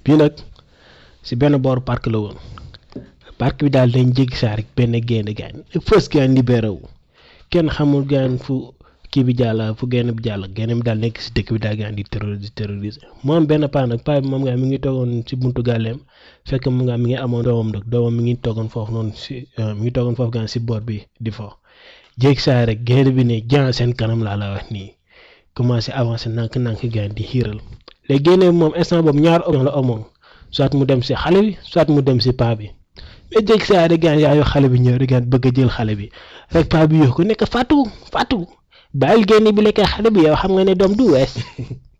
bii nag si benn booru parc la woon parc bi daal dañ jéggi saa rek benn gaynde gaañ fës gaañ libéré wu kenn xamul gaañ fu kii bi jàll fu gaynde bi jàll gaynde bi daal nekk si dëkk bi daal gaañ di terroriser terroriser moo am benn paa nag paa bi moom nga mi ngi toogoon si buntu gàlleem fekk mu nga mi ngi amoon doomam nag doomam mi ngi toogoon foofu noonu si mi ngi toogoon foofu gaañ si boor bi di fo jéggi saa rek gaynde bi ne jaan seen kanam laa la wax nii commencé avancé nànk-nànk gaañ di xiiral léegi gaynde bi moom instant boobu ñaar option la amoon soit mu dem si xale bi soit mu dem si paa bi mais jéggi saa rek gaañ yaayu xale bi ñëw rek gaañ bëgg a jël xale bi rek paa bi yoo ko nekk Fatou Fatou bàyyil gaynde bi lekkee xale bi yow xam nga ne doom du wees